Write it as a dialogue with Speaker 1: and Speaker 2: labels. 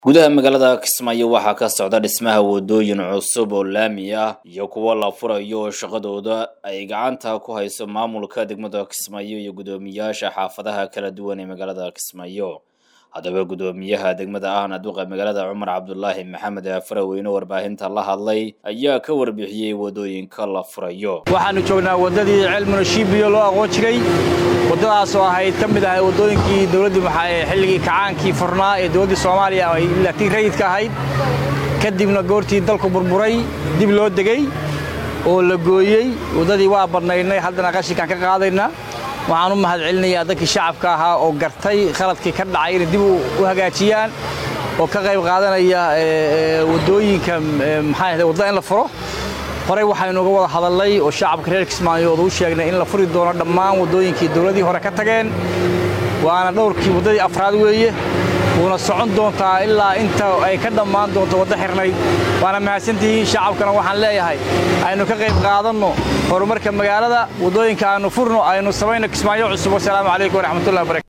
Speaker 1: gudaha magaalada kismaayo waxaa ka socda dhismaha wadooyin cusub oo laami ah iyo kuwo la furayo oo shaqadooda ay gacanta ku hayso maamulka degmada kismaayo iyo guddoomiyaasha xaafadaha kala duwan ee magaalada kismaayo haddaba guddoomiyaha degmada ahna duqa magaalada cumar cabdulaahi maxamed faraweyne warbaahinta la hadlay ayaa ka warbixiyey wadooyinka la furayo
Speaker 2: waxaanu joognaa waddadii celmuna shiibiyo loo aqoon jiray waddadaas oo ahayd ka mid ahay waddooyinkii dowladdii maxaa xilligii kacaankii furnaa ee dowladdii soomaaliya ay laakiin rayidka ahayd kadibna goortii dalku burburay dib loo degey oo la gooyey waddadii waa badnaynay haddana qashinkaan ka qaadayna waxaan u mahad celinayaa dadkii shacabka ahaa oo gartay khaladkii ka dhacay inay dib u hagaajiyaan oo ka qayb qaadanaya waddooyinka maxaa waddada in la furo horey waxaynu uga wada hadallay oo shacabka reer kismaayood u sheegnay in la furi doono dhammaan waddooyinkii dowladdii hore ka tageen waana dhowrkii waddadii afraad weeye wuuna socon doontaa ilaa inta ay ka dhammaan doonto waddo xirnayd waana mahadsantihiin shacabkana waxaan leeyahay aynu ka qayb qaadanno horumarka magaalada waddooyinka aanu furno aynu samayno kismaayo cusub wasalaamu calaykum waraxmatullahi wabarakatu